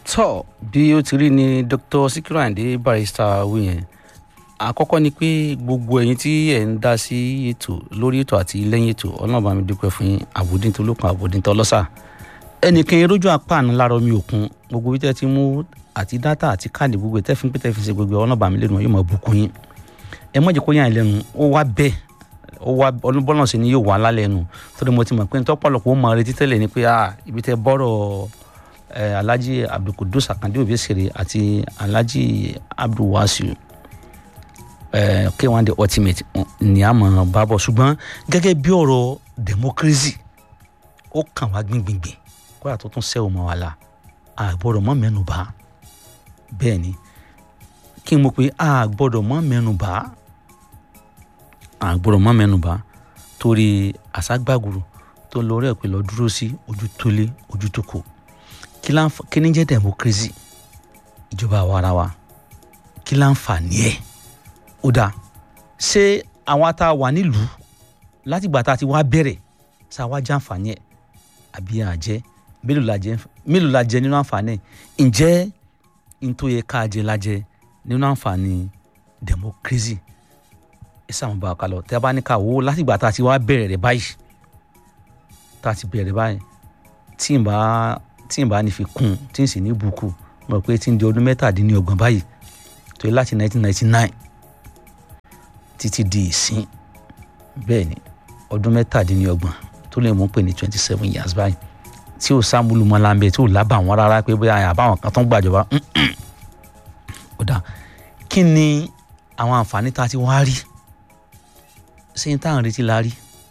tọ́ bí ó ti rí ni dr sikiru ayinde barrister wí yẹn àkọ́kọ́ ni pé gbogbo ẹ̀yin tí ẹ̀ ń dá sí ètò lórí ètò àti lẹ́yìn ètò ọlọ́run bá mi dúpẹ́ fún yín àbòdìntò lókun àbòdìntò ọlọ́sà ẹnìkan erójú àpáànù lára omi òkun gbogbo bí tẹ́ ti mú àti dátà àti káàdì gbogbo tẹ́ fi ń pè tẹ́ fi ṣe gbogbo ọlọ́run bá mi lẹ́nu yóò mọ̀ bùkún yín ẹ mọ̀jẹ̀ kó yàn lẹ́nu ó wá bẹ́ẹ̀ ó wá ọlọ́bọ́nà sí ni yóò wá lálẹ́ nu torí mo ti mọ̀ pé tọ́pọ̀lọpọ̀ ó mọ retí tẹ́lẹ̀ ni pé ah ibi tẹ́ bọ́rọ̀ eh, alhaji abdulkudus akande obesere àti alhaji abdulwasiu eh, k1 the ultimate ni a mọ̀ bá bọ̀ ṣùgbọ́n gẹ́gẹ́ bí ọ̀rọ̀ democracy ó kàn wá gbìngbìngbìn kódà tó tún sẹ́wọ̀n mọ́ wa la àgbọ̀dọ̀ mọ́ mẹ́nu bá bẹ́ẹ̀ ni kí n mọ̀ pé àgbọ̀dọ̀ mọ́ mẹ́nu bá àgbọ̀dọ̀ mọ́ mẹ́nu bá torí àṣàgbàgùrù tó lórí ẹ̀ pé lọ dúró sí ojú tó lé ojú tó kù kí lá ń fa kí ní jẹ́ democracy ìjọba àwa ara wa kí lá ń fà ní ẹ̀ ó dáa ṣé àwọn tá a wà nílùú látìgbà tá a ti wá bẹ̀rẹ̀ ṣá wá jẹ́ àǹfààní ẹ̀ àbí àjẹ́ mélòó la jẹ mélòó la jẹ nínú àǹfààní ẹ̀ ǹjẹ́ n tó yẹ ká jẹ la jẹ nínú àǹfààní democracy ẹ sàmù bá a kalọ̀ tẹ́ a bá ní ká wò ó látìgbà tá a ti wá bẹ̀rẹ̀ rẹ̀ báyìí tá a ti bẹ̀rẹ̀ báyìí tí n bá tí n bá ní fi kún un tí n sì ní bùkù mo rò pé tí n di ọdún mẹ́tàdínlọ́gbọ̀n báyìí tó yẹ láti 1999 títí di ìsín bẹ́ẹ̀ ni ọdún mẹ́tàdínlọ́gbọ̀n tó lè mú pé ní 27 years báyìí tí ò sáàmúlù mọ́ láńbẹ́ tí ò lábà wọn rárá pé bóyá àbáwọn kan tó ń gbàjọba ó dà kí ni àwọn àǹfààní tá a ti wá rí ṣé n táwọn retí la rí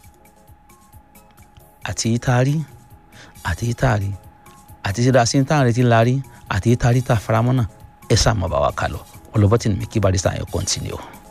àti yìí tá a rí àti yìí tá a rí àti ṣe dáa sí ní táwọn retí la rí àti yìí tá a rí tá a faramọ́ náà ẹ sáà mọ̀ bá wa kà lọ ọlọ́bọ̀tì ni mi kí barista yẹn kọ́ntínú.